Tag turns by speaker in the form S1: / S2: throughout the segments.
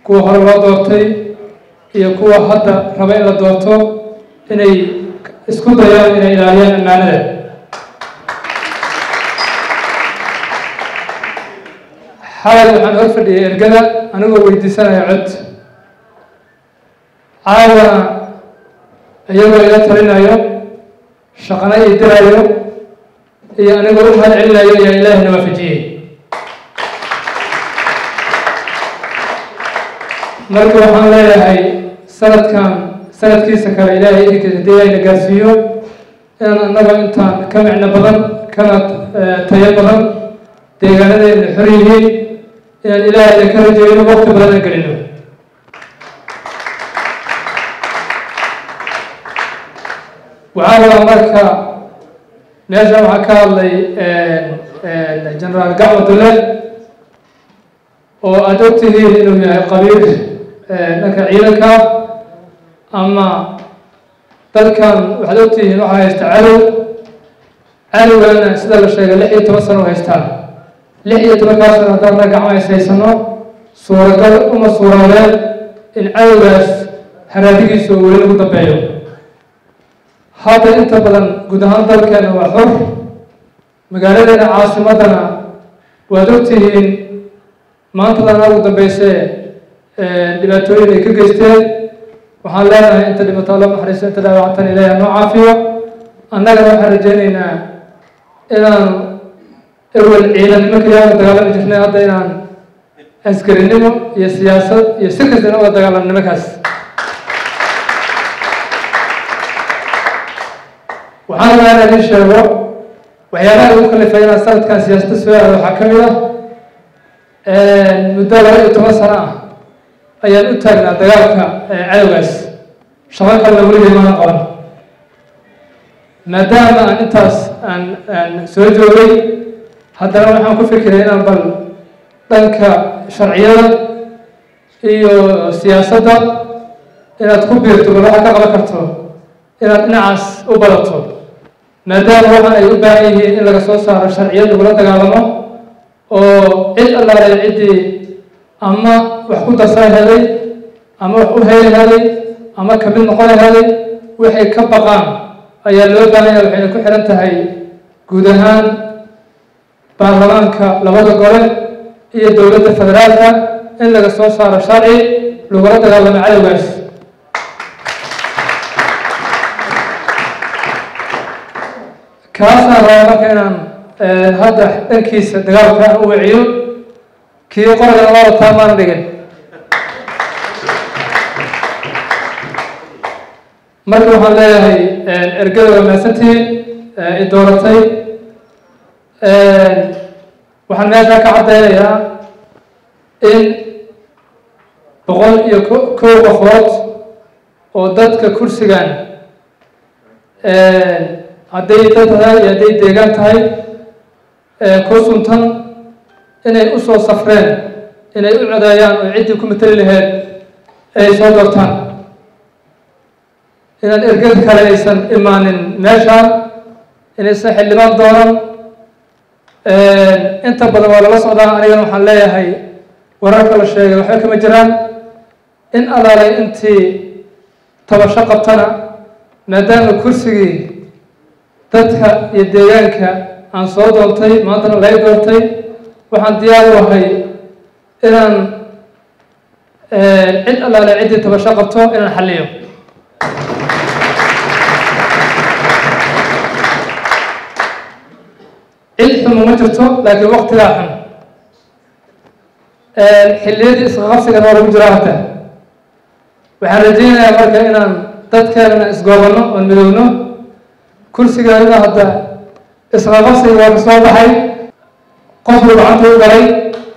S1: kuwa hore loo doortay iyo kuwa hadda raba in la doorto inay isku dayaan inay ilaaliyaan ammaanada xalay waxaan hor fadhiyay ergada anigoo weydiisanaya cod caawana iyagoo ila talinayo shaqana ii dirayo iyo anigoo u mahad celinayo ayaa ilaahina waafajiyey marka waxaan leeyahay sanadkan sanadkiisa kale ilaahay idinkiisa hadii ayna gaarsiiyo inaan annaga intaan ka micno badan kana tayo badan deegaanadeena xor yihiin inaan ilaahayna ka rajeyno waqti badan aan gelino waxaa rabaa marka meeshan waxaa ka hadlay generaal gacmo dule oo aada og tihiin inuu yahay qabiil dhanka ciidanka ama dalkan waxaad og tihiin waxaa haysta cadow cadowgana sida la sheegay lix iyo toban sano u haystaan lix iyo tobankaa sano haddaan na gacmo is haysano suuragal uma suuroodeen in cadowgaas haraadigiisa oo weli lagu dambeeyo hadda inta badan guud ahaan dalkeena waa xor magaaladeena caasimadana waad og tihiin maantadana ugu dambeysee dhibaatooyin ay ka geysteen waxaan leenahay inta dhibato alla naxariisto inta dhaawactan ilaahi noo caafiyo annagana waxaan rajeyneynaa inaan ewel ciidannimo kaliya uga dagaalami jirnay hadda inaan askarinimo iyo siyaasad iyo si kastana uga dagaalamno nimankaas waxaan rabaa inaan idin sheego waxyaabaha ugu kalifay inaan sanadkan siyaasadda soo aado waxaa ka mid ah muddo laba iyo toban sano ah ayaan u taagnaa dagaalka cadowgaas shaqo kalena weligay maana qaban maadaama aan intaas aan aan soo joogay haddana waxaan ku fikiray inaan bal dhanka sharciyada iyo siyaasadda inaad ku biirto bal waxaad ka qaban karto inaad dhinacaas u badato maadaama waxaan ay u baahan yihiin in laga soo saaro sharciyad lagula dagaalamo oo cid allaale ciddii ama wax ku darsan helay ama wax u heli helay ama kamid noqon helay waxay ka baqaan ayaa loo baahanya waxayna ku xihan tahay guud ahaan baarlamaanka labada gole iyo dowladda federaalka in laga soo saaro sharci lagula dagaalamo cadowgaas kaasaan rabaa marka inaan hadda dhankiisa dagaalka aan u wiciyo kii qoragan loo wataa maana dhigin marka waxaan leeyahay ergada waa mahadsantihiin i dooratay waxaan meeshaa ka caddeynayaa in boqol iyo kow qofood oo dadka kursigan hadday dad tahay iyo hadday deegaan tahay ku suntan inay u soo safreen inay u codeeyaan oo ciddii ku matali laheyd ay soo doortaan inaan ergad kale aysan imaanin meeshaan inaysan xildhibaan doonan inta badan waa lala socdaa anigana waxaan leeyahay wararka la sheegay waxba kama jiraan in alaalay intii tabasho qabtana maadaama kursigii dadka iyo deegaanka aan soo doontay maantana lay doortay waxaan diyaar u ahay inaan cid allaale ciddii tabasho qabto inaan xalliyo cid xumo ma jirto laakiin waktigaa xun xilliyadii isqaqabsigan waa lagu jiraa hadda waxaan rajeynayaa marka inaan dadkeenana isgoobano oon midowno kursigaanina hadda isqaqabsiga waa ka soo baxay qofku gacanta u galay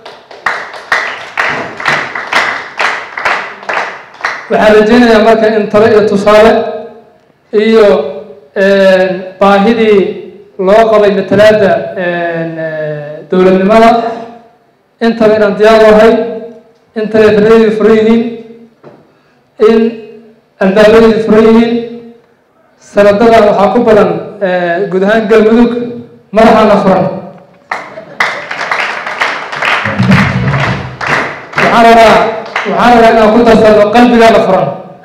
S1: waxaan rajeynayaa marka in talo iyo tusaale iyo baahidii loo qabay matalaadda dowladnimada intaba inaan diyaar u ahay in taleefanadii furan yihiin in albaabadii furan yihiin sanadadan waxaa ku badan guud ahaan galmudug madaxaana furan waxaan rabaa waxaan rabaa inaan ku darsano qalbigaada furan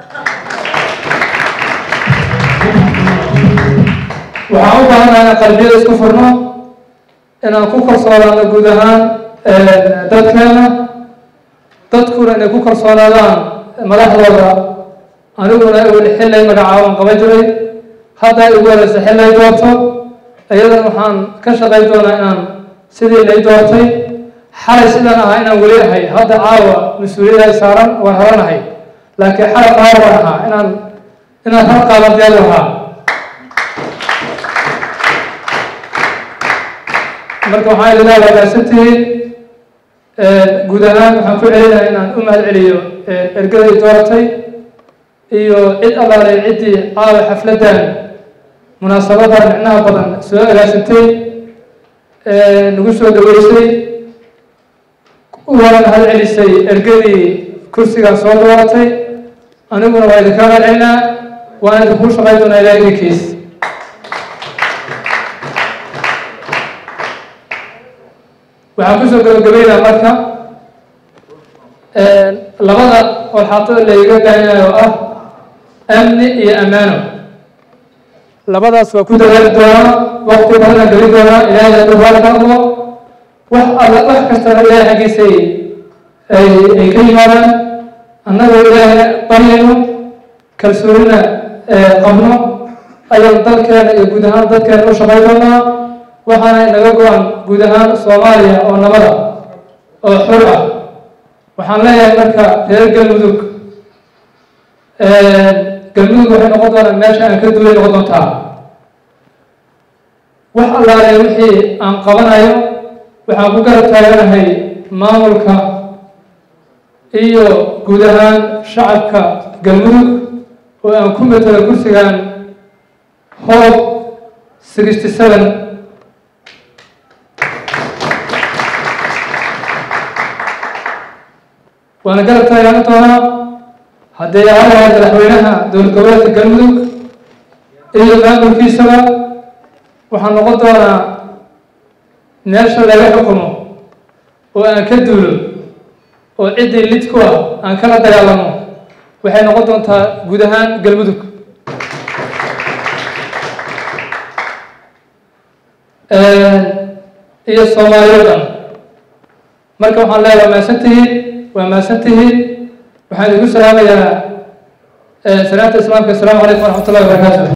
S1: waxaan u baahanaha inaan qalbiyada isku furno inaan ku kalsoonaano guud ahaan dadkeena dadkuna inay ku kalsoonaadaan madaxdooda aniguna weli xillay magacaaban qaban jiray hadda ay ugu horeysa xillay doorto iyadan waxaan ka shaqayn doonaa inaan sidii lay doortay xalay sidaan ahaa inaan weli ahay hadda caawa mas-uuliyada saaran waan horanahay laakiin xalay qaar waan ahaa inaan inaan hal qaaban diyaar ahaa marka waxaan idin leedahay maasantihiin guud ahaan waxaan ku celinahay inaan u mahad celiyo ergadii dooratay iyo cid allaalay ciddii caawa xafladdan munaasabadan micnaha badan soo agaasintay nagu soo dhaweysay waana mahad celisay ergadii kursigan soo dooratay aniguna waa idinka mahad celinaa waana idinkuu shaqayn doonaa ilaa idinkiis waxaan kusoo gabagabeynaa marka labada walxaatada layga baahanayo oo ah amni iyo ammaano labadaas waa ku dadaali doonaa waqti badana geli doonaa ilaahay hadduu raali ka noqdo wax alla wax kastana ilaahay xaggiisay ay ay ka yimaadaan annagoo ilaahay baryayno kalsoonina qabno ayaan dalkeena iyo guud ahaan dadkeena u shaqay doonaa waxaana inaga go-an guud ahaan soomaaliya oo nabada oo xor ah waxaan leeyahay marka reer galmudug galmudug waxay noqon doonaa meesha aan ka duulay noqon doontaa wax allaale wixii aan qabanayo waxaan ku garab taaganahay maamulka iyo guud ahaan shacabka galmudug oo aan ku matalo kursigan hoob sixty seven waana garab taagaan doonaa haddii aan lahay madaxweynaha dowlad goboleedka galmudug iyo maamulkiisaba waxaan noqon doonaa meesha laga xukumo oo aan ka duulo oo ciddii lid ku ah aan kala dagaalamo waxay noqon doontaa guud ahaan galmudug iyo soomaaliya dhan marka waxaan leeyahay waa mahadsantihiin waa mahadsantihiin waxaan idinku salaamayaa salaamta islaamka asalaamu calaykum waraxmat ullahi wabarakaatu